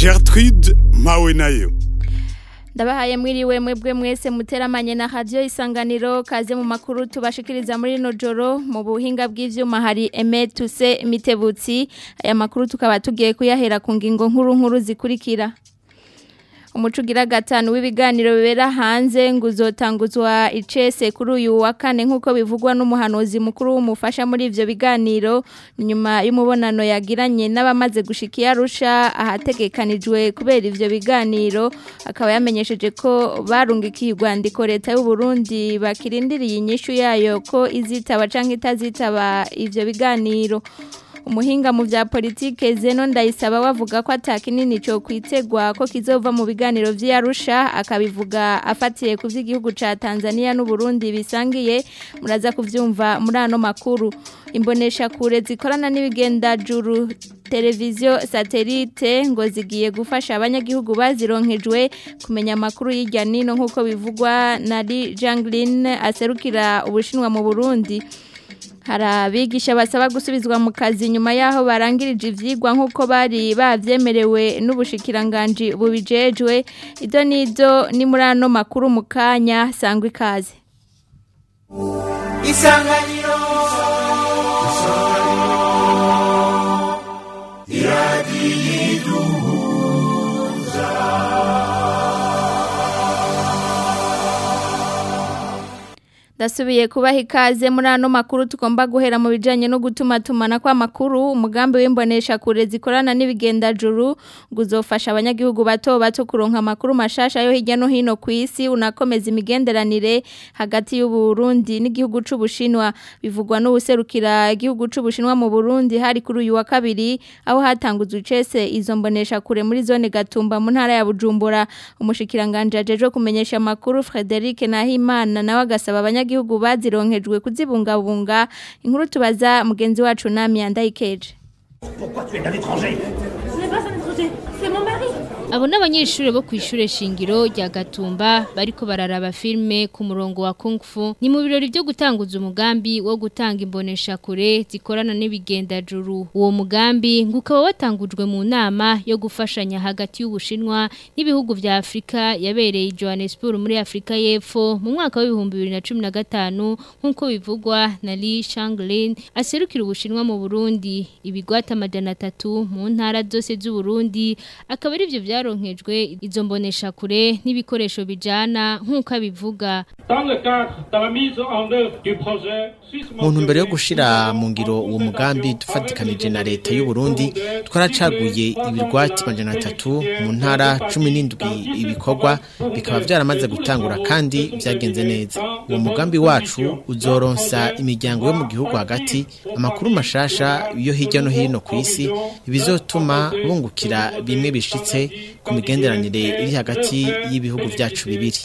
Gertrude mpawe nayo ndabahaye mwiriwe mwebwe mwese muteramanye na radio isanganiro kaze mu makuru tubashikiriza muri no joro mu buhinga bw'ivyuma hari Emetuse Mitebutsi aya makuru tukaba tugiye kuyahera ku ngingo nkuru nkuru zikurikira umucugira gatanu w'ibiganiro bibera hanze ngo uzotanguzwa icese kuri uyu wa kane nk'uko bivugwa n'umuhanuzi mukuru w'umufasha muri ivyo biganiro nyuma y'umubonano yagiranye n'abamaze gushika iyarusha ahategekanijwe kubera ivyo biganiro akaba yamenyesheje ko barungikiye urwandiko leta y'u Burundi bakirindiriye inyishu yayo ko izitaba canke itazitaba ivyo biganiro umuhinga mu vya politike Zeno ndayisaba wavuga ko atakinini cyo kwitegwa ko kizova mu biganiro vy'Arusha akabivuga afatiye ku vy'igihugu ca Tanzania n'u Burundi bisangiye muraza kuvyumva muri ano makuru imbonesha kure zikorana n'ibigenda juru televiziyo satelite ngo zigiye gufasha abanyagihugu bazironkejwe kumenya amakuru y'irya nino nk'uko bivugwa na Jangline aserukira ubushinwa mu Burundi hari abigisha basaba gusubizwa mu kazi nyuma y'aho barangirije ibyigwa nk'uko bari babyemerewe n'ubushikiranganji bubijejwe ibyo n'ibyo ni muri ano makuru mu kanya sangwa ikaze isanganiro iradiyo Dasubiye kubaha ikaze muri ano makuru tugomba guhera mu bijanye no gutuma tumana kwa makuru umugambi w'imbonesha kure zikorana n'ibigenda juru guzofasha abanyagihugu bato bato kuronka makuru mashasha yo hirya no hino ku isi unakomeza imigenderanire hagati y'u Burundi n'igihugu c'ubushinwa bivugwa n'ubuserukira igihugu c'ubushinwa mu Burundi hari kuri uyu wa kabiri aho hatanguzwe icese izo mbonesha kure muri zone Gatumba mu ntara ya Bujumbura umushikiranganje ajeje kumenyesha makuru Frederic Nahimana nawe agasaba abanya abanyagihugu bazironkejwe kuzibungabunga inkuru tubaza mugenzi wacu nami yandayikeje Pourquoi tu es un étranger Ce n'est pas un étranger, c'est mon mari. Abo n'abanyeshure bo kwishure shingiro rya Gatumba bariko bararaba filme ku murongo wa Kung Fu ni mu birori byo gutanguza umugambi wo gutanga imbonesha kure zikorana n'ibigenda juru uwo mugambi ngukaba watangujwe mu nama yo gufashanya hagati y'ubushinwa n'ibihugu vya Afrika yabereye Johannesburg muri Afrika y'Epfo mu mwaka wa 2015 nkuko bivugwa na Li Shanglin aserukira ubushinwa mu Burundi ibigwata amajana 3 mu ntara zose z'u Burundi akaba ari byo byaronkejwe izo mbonesha kure n'ibikoresho bijana nk'uko abivuga mu ntumbero yo gushira mu ngiro uwo mugambi dufatikanije na leta y'u Burundi twaracaguye ibirwati majana atatu mu ntara cumi n'indwi ibikorwa bikaba byaramaze gutangura kandi byagenze neza uwo mugambi wacu uzoronsa imiryango yo mu gihugu hagati amakuru mashasha yo hirya no hino ku isi bizotuma bungukira bimwe bishitse ku migenderanire iri hagati y'ibihugu byacu bibiri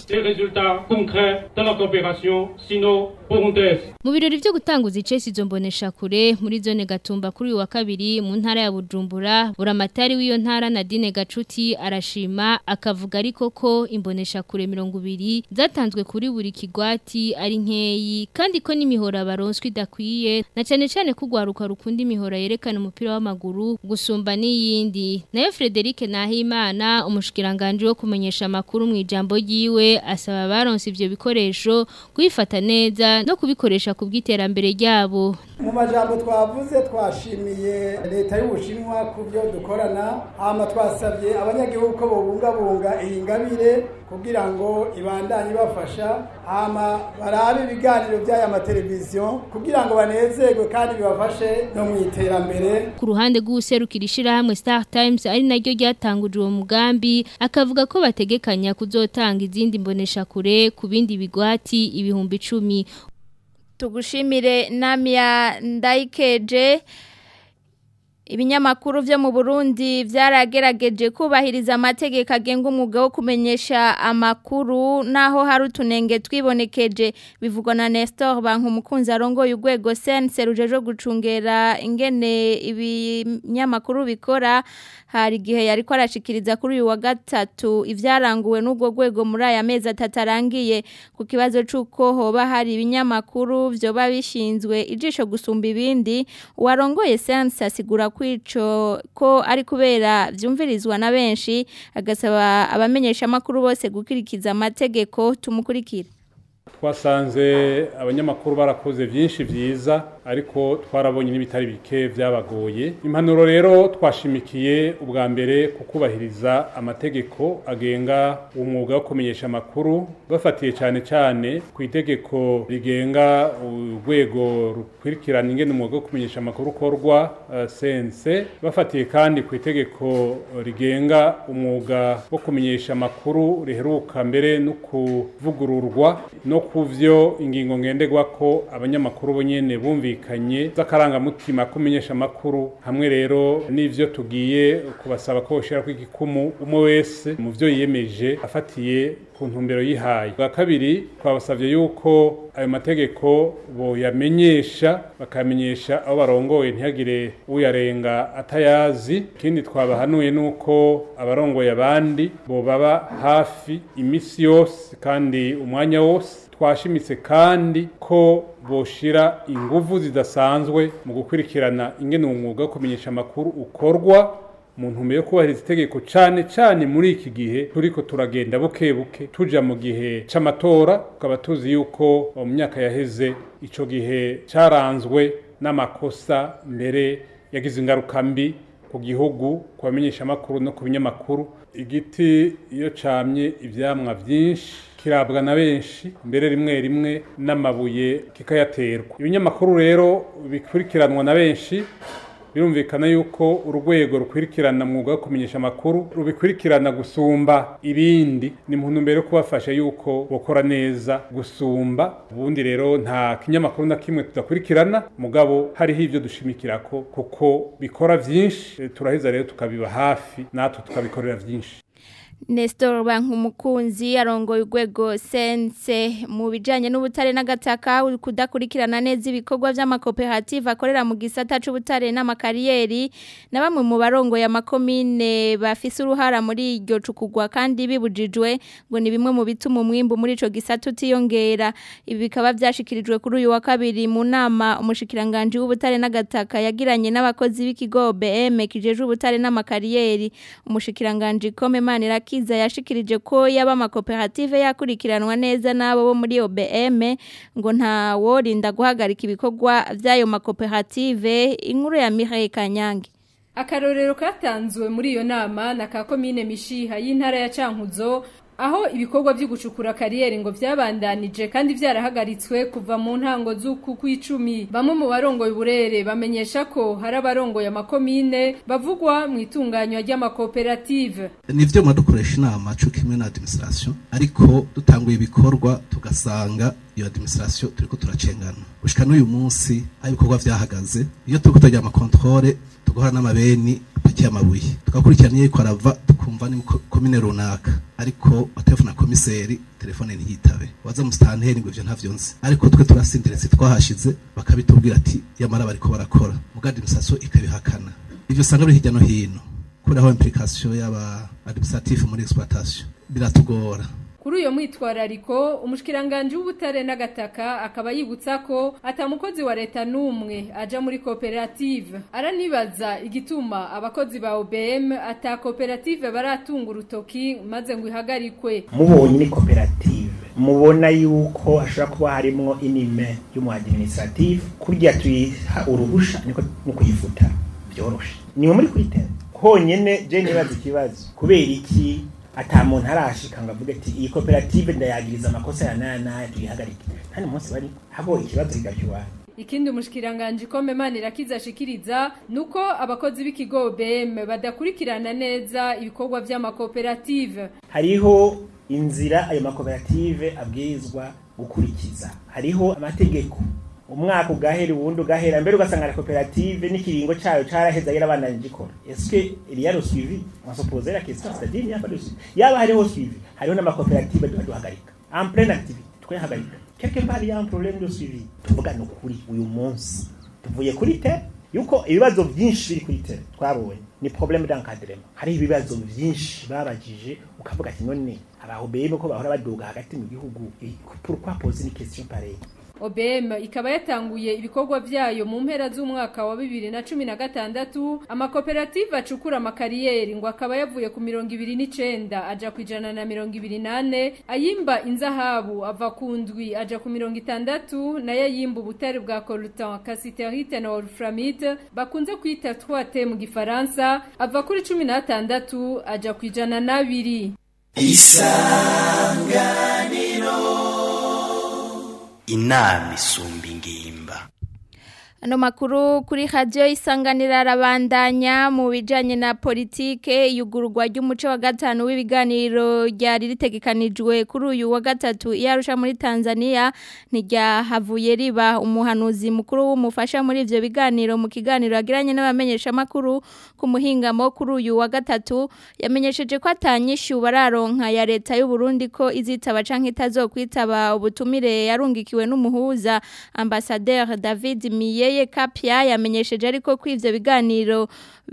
mu birori byo gutanguza icesi izo mbonesha kure muri zone gatumba kuri uyu wa kabiri mu ntara ya bujumbura buramatari w'iyo ntara nadine gacuti arashima akavuga ariko ko imbonesha kure mirongo ibiri zatanzwe kuri buri kigwati ari nkeyi kandi ko n'imihora baronswa idakwiye na cyane cyane ko urwaruka rukunda imihora yerekana umupira w'amaguru gusumba n'iyindi nayo Frederic Nahimana umushikiranganje wo kumenyesha amakuru mu ijambo ryiwe asaba baronse ivyo bikoresho kubifata neza no kubikoresha ku bw'iterambere ryabo mu majambo twavuze twashimiye leta y'ubushinwa ku byo dukorana hama twasabye abanyagihugu ko bobungabunga iyi ngabire kugira ngo ibandanye ibafasha hama barabe ibiganiro by'aya mateleviziyo kugira ngo banezerwe kandi bibafashe no mu iterambere ku ruhande rw'userukira ishirahamwe Star Times ari naryo ryatanguje uwo mugambi akavuga ko bategekanya kuzotanga izindi mbonesha kure ku bindi bigwati ibihumbi icumi tugushimire namya ndayikeje ibinyamakuru byo mu Burundi byaragerageje kubahiriza amategeko agenga umwuga wo kumenyesha amakuru naho hari utunenge twibonekeje bivugwa na Nestor banku umukunzi arongoye urwego sense rujeje gucungera ingene ibinyamakuru bikora hari igihe yari ko arashikiriza kuri uyu wa gatatu ivyaranguwe n'ubwo rwego muri aya mezi atatu arangiye ku kibazo c'uko hoba hari ibinyamakuru vyoba bishinzwe ijisho gusumba ibindi uwarongoye sense asigura kwico ko ari kubera vyumvirizwa na benshi agasaba abamenyesha makuru bose gukurikiza amategeko tumukurikira twasanze abanyamakuru barakoze byinshi byiza ariko twarabonye n'ibitari bike byabagoye impanuro rero twashimikiye ubwa mbere kukubahiriza amategeko agenga umwuga wo kumenyesha amakuru bafatiye cyane cyane ku itegeko rigenga urwego rukurikirana ingene umwuga wo kumenyesha amakuru ukorwa sense bafatiye kandi ku itegeko rigenga umwuga wo kumenyesha amakuru riheruka mbere no kuvugururwa no kuvyo ingingo ngenderwa ko abanyamakuru bonyene bumvikanye z'akarangamutima kumenyesha amakuru hamwe rero n'ivyo tugiye kubasaba ko boshira ko igikumu umwe wese mu vyo yiyemeje afatiye ku ntumbero yihaye bwa kabiri twabasavye yuko ayo mategeko boyamenyesha bakamenyesha abo barongoye ntihagire uyarenga atayazi ikindi twabahanuye nuko abarongoye abandi bobaba hafi imisi yose kandi umwanya wose twashimitse kandi ko boshira inguvu zidasanzwe mu gukurikirana ingene umwuga wo kumenyesha amakuru ukorwa mu ntumbero yo kubahiriza itegeko cyane cyane muri iki gihe turiko turagenda buke buke tuja mu gihe c'amatora tukaba tuzi yuko mu myaka yaheze ico gihe caranzwe n'amakosa mbere yagize ingaruka mbi ku gihugu ku bamenyesha amakuru no ku binyamakuru igiti iyo camye ivyamwa vyinshi kirabwa na benshi mbere rimwe rimwe n'amabuye kikayaterwa ibinyamakuru rero bikurikiranwa na benshi birumvikana yuko urwego rukurikirana mwuga wo kumenyesha amakuru rubikurikirana gusumba ibindi ni mu ntumbero yo kubafasha yuko bokora neza gusumba ubundi rero nta kinyamakuru na kimwe tudakurikirana mugabo hariho ivyo dushimikirako kuko bikora vyinshi turaheza rero tukabiba hafi natwe tukabikorera vyinshi Nestor Bankumukunzi arongoye urwego sense mu bijanye n'ubutare n'agataka kudakurikirana neza ibikorwa by'amakoperative akorera mu gisata c'ubutare n'amakariyeri na bamwe mu barongoye amakomine bafise uruhara muri iryo cukugwa kandi bibujijwe ngo ni bimwe mu bituma umwimbu muri ico gisata utiyongera ibi bikaba vyashikirijwe kuri uyu wa kabiri mu nama umushikiranganje w'ubutare n'agataka yagiranye n'abakozi b'ikigo BM kijejwe ubutare n'amakariyeri umushikiranganje Komemana Kiza yashikirije ko yaba amakoperative yakurikiranwa neza n'abo bo muri OBM ngo nta worinda guhagarika ibikorwa by'ayo makoperative inkuru ya Mireille Kanyange akarorero katanzwe muri iyo nama na ka komine mishiha y'intara ya Cankuzo aho ibikorwa byo gucukura kariyeri ngo byabandanije kandi byarahagaritswe kuva mu ntango z'uku kw'icumi bamwe mu barongoye uburere bamenyesha ko hari abarongoye amakomine bavugwa mu itunganywa ry'amakoperative nivyo mwadukoresha inama cyo kimwe na administration ariko dutanguye ibikorwa tugasanga iyo administration turiko turacengana gushika n'uyu munsi aho ibikorwa vyahagaze iyo turiko turagira amakontrole tugahora n'amabeni apakiye amabuye tugakurikirana iyo ariko arava tukumva ni komine runaka ariko telefone na komiseri telefone ntiyitabe waza musitanteri ngo ivyo ntavyo nzi ariko twe turasindiretse twahashize bakabitubwira ati yamara bariko barakora muga administration ikabihakana ivyo usanga biri hirya no hino kubera implication y'aba administratif muri exploitation biratugora kuri uyo mwitwarariko umushikiranganje w'ubutare n'agataka akaba yibutsa ko atamukozi wa leta n'umwe aja muri koperative aranibaza igituma abakozi ba OBM ata koperative baratunga urutoki maze ngo ihagarikwe mubonye ni koperative mubona yuko ashobora kuba harimwo inime y'umu administrative kurya tuyiha uruhusha niko no kuyifuta byoroshe ni muri kuri tele honyene je nibaza ikibazo kubera iki ata muntu arashika ngo avuge ati iyi koperative ndayagiriza amakosa ya naya naya tuyihagarike nta munsi bari habo ikibazo kigacyuha ikindi umushikiranganje Komemana irakizashikiriza nuko abakozi b'ikigo BM badakurikirana neza ibikorwa by'amakoperative hariho inzira ayo makoperative abwirizwa gukurikiza hariho amategeko umwaka ugahera uwundi ugahera mbere ugasanga la koperative n'ikiringo cayo caraheza yarabandanije ikora eske il y a le suivi on se pose la question c'est-à-dire il y a pas de suivi yaba hariho suivi hariho n'amakoperative duhagarika en pleine activité twahagarika quelque part il y a un problème de suivi tuvuga ni ukuri uyu munsi tuvuye kuri te yuko ibibazo byinshi biri kuri te twabonye ni problème d'encadrement hari ibibazo byinshi babajije ukavuga ati none abahobeye ko bahora baduga hagati mu gihugu pourquoi poser une question pareille OBM ikaba yatanguye ibikorwa vyayo mu mpera z'umwaka wa 2016 amakoperative acukura amakariyeri ngo akaba yavuye ku 29 aja ku ijana na 28 ayimba inzahabu ava ku ndwi aja ku 60 nayo ayimba ubutare bwa coltan cassiterite na wolframite bakunze kwita 3T mu gifaransa ava kuri 16 aja ku ijana na biri isanganiro inama isumba ingimba Ano makuru kuri radio isanganira arabandanya mu bijanye na politike yugururwa ry'umuco wa gatanu w'ibiganiro ryari ritegekanijwe kuri uyu wa gatatu yarusha muri Tanzania ntiryahavuye riba umuhanuzi mukuru w'umufasha muri ivyo biganiro mu kiganiro yagiranye n'abamenyesha makuru ku muhingamo kuri uyu wa gatatu yamenyesheje ko atanyishu bararonka ya leta y'u Burundi ko izitaba canke itazokwitaba ubutumire yarungikiwe n'umuhuza ambassadeur David Miye Yeye Kapia yamenyesheje ariko ko ivyo biganiro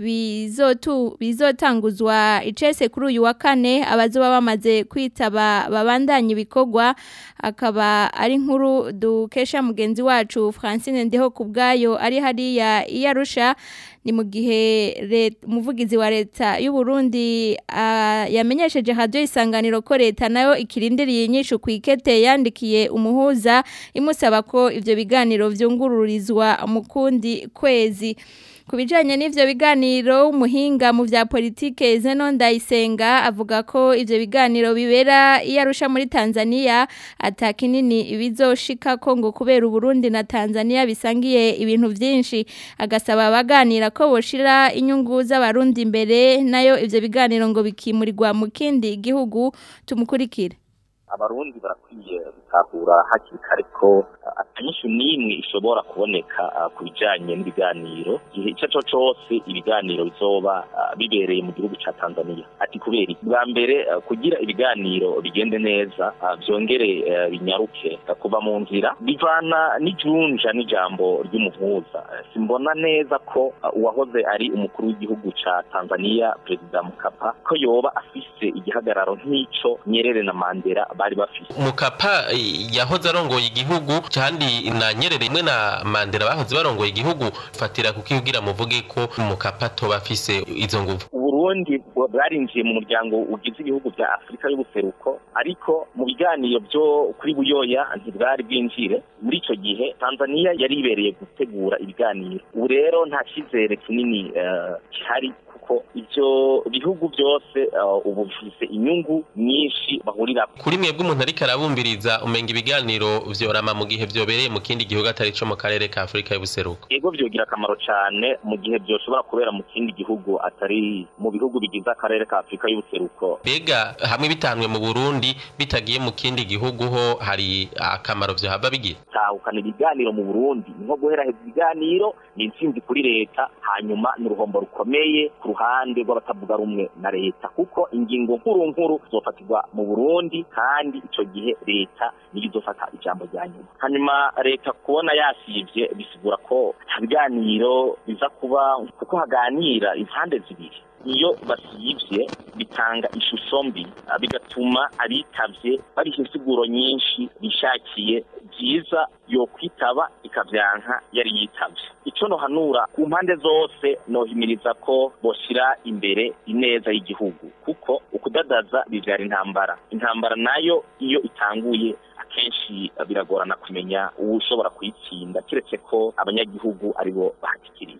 bizotu bizotanguzwa icese kuri uyu wa kane abazoba bamaze kwitaba babandanye ibikorwa akaba ari inkuru dukesha mugenzi wacu Francine Ndeho kubgayo ari hariya iyarusha ni mu gihe umuvugizi wa leta y'u Burundi uh, yamenyesheje radio isanganiro ko leta nayo ikirindiriye inyishu kwikete yandikiye umuhuza imusaba ko ivyo biganiro vyungururizwa mu kundi kwezi Kubijanye n'ivyo biganiro umuhinga mu vya politike Zeno Ndayisenga avuga ko ivyo biganiro bibera iyarusha muri Tanzania atakinini ibizoshika ko ngo kubera Burundi na Tanzania bisangiye ibintu vyinshi agasaba abaganira ko boshira inyungu z'abarundi imbere nayo ivyo biganiro ngo bikimurirwa mu kindi gihugu tumukurikire abarundi barakwiye gutahura hakiri kare ko atanyishu n'imwe ishobora kuboneka ku bijyanye n'ibiganiro igihe icyo ari cyo cyose ibiganiro bizoba bibereye mu gihugu cya tanzania ati kubera bwa mbere kugira ibiganiro bigende neza byongere binyaruke kuva mu nzira bivana n'ijunja n'ijambo ry'umuhuza simbona neza ko uwahoze ari umukuru w'igihugu cya tanzania perezida mukapa ko yoba afise igihagararo nk'icyo nyerere na mandela bari bafise mukapa yahoze arongoye igihugu kandi na nyerere rimwe na mandela bahoze barongoye igihugu fatira kukivugira muvuge ko mukapa toba afise izo nguvu uburundi bwarinjiye mu muryango ugize ibihugu bya afurika y'ubuseruko ariko mu biganiro byo kuri buyoya ntibwari bwinjire muri icyo gihe tanzania yari ibereye gutegura ibiganiro ubu rero nta cyizere kinini gihari kuko ibyo bihugu byose ubu bifise inyungu nyinshi bahurira kuri mwebwe umuntu ariko arabumbiriza umenga ibiganiro vyorama mu gihe vyobereye mu kindi gihugu atari co mu karere ka Afrika y'ubuseruko yego vyogira akamaro cane mu gihe vyoshobora kubera mu kindi gihugu atari mu bihugu bigize akarere ka Afrika y'ubuseruko bega hamwe bitanwe mu Burundi bitagiye mu kindi gihugu ho hari akamaro vyohava bigira tahukana ibiganiro mu Burundi nko guheraheza ibiganiro ni intsinzi kuri leta hanyuma ni uruhombo rukomeye ku ruhande rw'abatavuga rumwe na leta kuko ingingo nkuru nkuru zofatirwa mu Burundi kandi ico gihe leta niyo izofata ijambo rya nyuma hanyuma leta kubona yasivye bisigura ko ibiganiro biza kuba kuko haganira impande zibiri iyo basivye bitanga ishusho mbi bigatuma abitavye bariha insiguro nyinshi bishakiye byiza yo kwitaba ikavyanka yari yitavye ico nohanura ku mpande zose nohimiriza ko boshira imbere ineza y'igihugu kuko ukudadaza bivyara intambara intambara nayo iyo itanguye akenshi biragorana kumenya uwushobora kuyitsinda kiretse ko abanyagihugu aribo bahatikiriye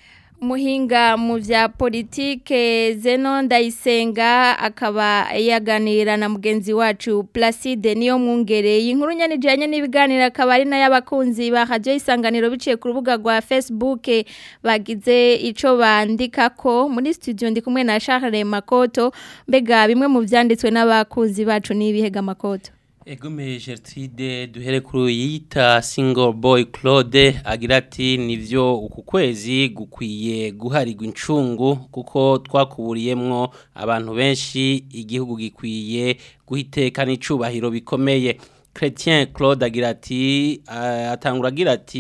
Muhinga mu vya politike Zeno Ndayisenga akaba yaganira na mugenzi wacu Placide niyo mwungere inkuru nyanijanye n'ibiganiro akaba ari nayo abakunzi ba Radio Isanganiro biciye ku rubuga rwa Facebook bagize ico bandika ko muri studio ndi kumwe na Charles Makoto mbega bimwe mu vyanditswe n'abakunzi bacu n'ibihega Makoto Egume Gertrude duhere kuri yita single boy Claude agira ati nivyo uku kwezi gukwiye guharirwa incungu kuko twakuburiyemwo abantu benshi igihugu gikwiye guhiteka n'icubahiro bikomeye Chrétien Claude agira ati uh, atangura agira ati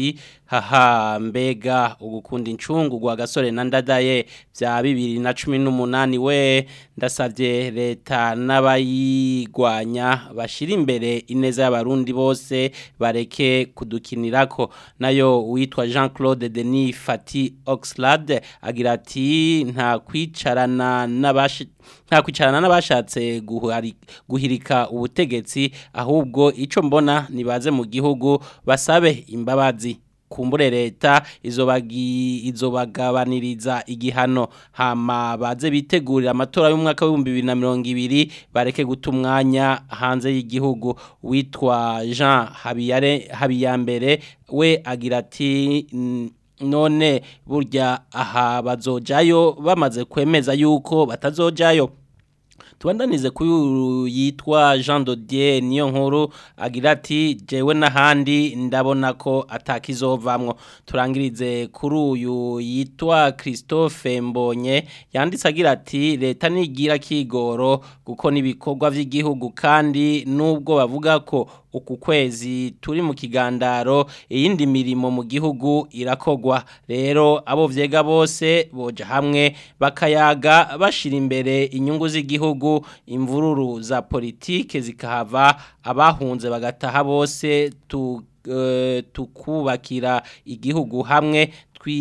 haha mbega ugukunda incungu gwa gasore na ndadaye bya bibiri na cumi n'umunani we ndasabye leta n'abayigwanya bashira imbere ineza y'abarundi bose bareke kudukinirako nayo witwa Jean Claude Denis Fati Oxlade agira ati nta kwicarana n'abashi nta kwicarana n'abashatse guhari- guhirika ubutegetsi ahubwo ico mbona nibaze mu gihugu basabe imbabazi kumbure leta izobagi izobagabaniriza igihano hama baze bitegurira amatora y'umwaka w'ibihumbi bibiri na mirongo ibiri bareke guta umwanya hanze y'igihugu witwa Jean Habiyare Habiyambere we agira ati "N- none burya aha bazojayo bamaze kwemeza yuko batazojayo tubandanize kuri uyu yitwa Jean Dodier niyo nkuru agira ati jewe n'ahandi ndabona ko atakizovamwo turangirize kuri uyu yitwa Christophe Mbonye yanditse agira ati leta nigira kigoro kuko nibikorwa vy'igihugu kandi nubwo bavuga ko uku kwezi turi mu kigandaro iyindi mirimo mu gihugu irakogwa rero abo vyega bose boja hamwe bakayaga bashira imbere inyungu z'igihugu imvururu za politike zikahava abahunze bagataha bose tu, eh, tukubakira igihugu hamwe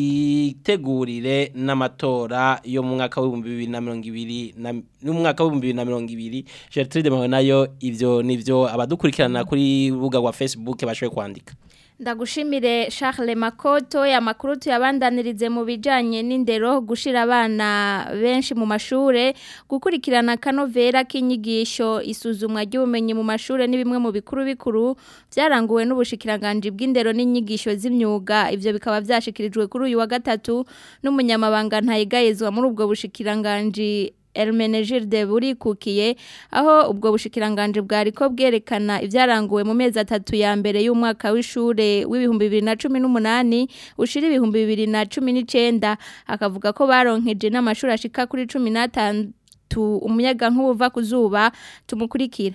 twitegurire n'amatora yo mu mwaka w'ibihumbi bibiri na mirongo ibiri na n'umwaka w'ibihumbi bibiri na mirongo ibiri Gertrude Mawe nayo ivyo nivyo abadukurikirana kuri rubuga rwa Facebook bashoboye kwandika Ndagushimire Charles Makoto ya makuru tuyabandanirize mu bijanye n'indero gushira abana benshi mu mashure gukurikirana kanovera k'inyigisho isuzumwa ry'ubumenyi mu mashure ni bimwe mu bikuru bikuru byaranguwe n'ubushikiranganje bw'indero n'inyigisho z'imyuga ivyo bikaba byashikirijwe kuri uyu wa gatatu n'umunyamabanga ntayigayezwa muri ubwo bushikiranganje Hermenegilde burikukiye aho ubwo bushikiranganje bwari ko bwerekana ivyaranguwe mu mezi atatu ya mbere y'umwaka w'ishure w'ibihumbi bibiri na cumi n'umunani ushira ibihumbi bibiri na cumi n'icenda akavuga ko baronkeje n'amashuri ashika kuri cumi n'atandatu umuyaga nk'ubuva ku zuba tumukurikira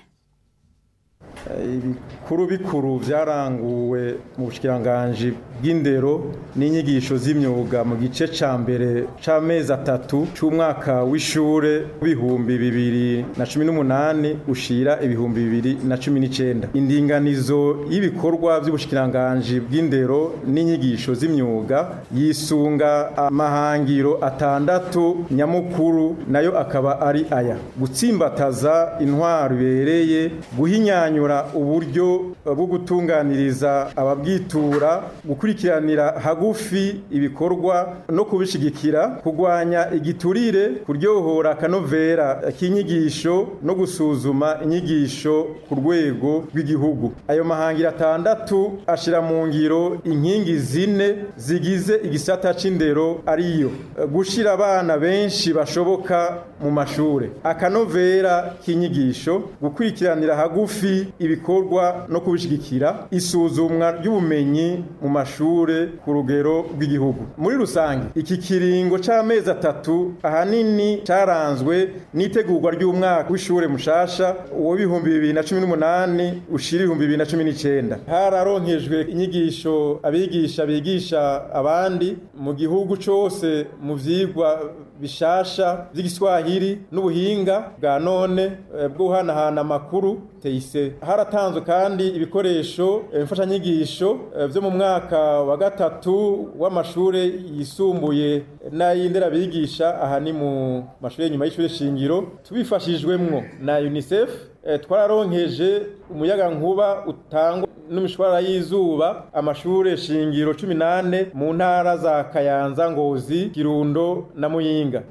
ibikuru bikuru byaranguwe mu bushikiranganje bw'indero n'inyigisho z'imyuga mu gice ca mbere c'amezi atatu c'umwaka w'ishure w'ibihumbi bibiri na cumi n'umunani ushira ibihumbi bibiri na cumi n'icenda indinganizo y'ibikorwa by'ubushikiranganje bw'indero n'inyigisho z'imyuga yisunga amahangiro atandatu nyamukuru nayo akaba ari aya gutsimbataza intwaro ibereye guhinyanyura uburyo bwo gutunganiriza ababwitura gukurikiranira hagufi ibikorwa no kubishigikira kurwanya igiturire kuryohora akanovera k'inyigisho no gusuzuma inyigisho ku rwego rw'igihugu ayo mahangiro atandatu ashira mu ngiro inkingi zine zigize igisata c'indero ariyo gushira abana benshi bashoboka mu mashure akanovera k'inyigisho gukurikiranira hagufi ibikorwa no kubishigikira isuzumwa ry'ubumenyi mu mashure ku rugero rw'igihugu muri rusange iki kiringo c'amezi atatu ahanini caranzwe n'itegurwa ry'umwaka w'ishure mushasha w'ibihumbi bibiri na cumi n'umunani ushira ibihumbi bibiri na cumi n'icenda hararonkejwe inyigisho abigisha bigisha abandi mu gihugu cose mu vyigwa bishasha vy'igiswahili n'ubuhinga bwa none eh, bwo guhanahana amakuru teise haratanzwe kandi ibikoresho eh, mfashanyigisho eh, vyo mu mwaka wa gatatu w'amashure yisumbuye n'ayindera bigisha aha ni mu mashure nyuma y'ishure shingiro tubifashijwemwo na UNICEF eh, twararonkeje umuyaga nkuba utangwa n'imishwara y'izuba amashure shingiro 18 mu ntara za Kayanza Ngozi Kirundo na Muyinga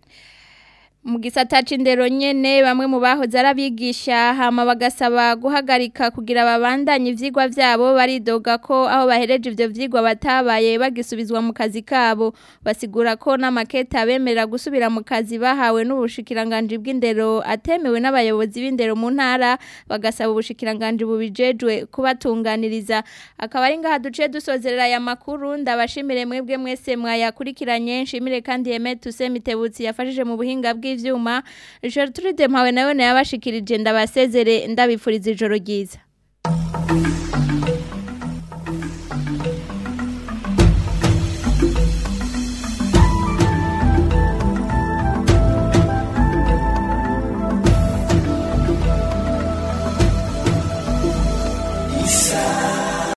mu gisata c'indero nyene bamwe mu bahoze arabigisha hama bagasaba guhagarika kugira babandanye ivyigwa vyabo baridoga ko aho bahereje ivyo vyigwa batabaye bagisubizwa mu kazi kabo basigura ko n'amaketa bemerera gusubira mu kazi bahawe n'ubushikiranganje bw'indero atemewe n'abayobozi b'indero mu ntara bagasaba ubushikiranganje bubijejwe kubatunganiriza akaba ari ngaha duce dusozerera aya makuru ndabashimire mwebwe mwese mwayakurikiranye nshimire kandi Yeme Tusemitebutsi yafashije mu buhinga bw'i ivyuma Gertrude Mpawe nawe yabashikirije ndabasezere ndabifuriza ijoro ryiza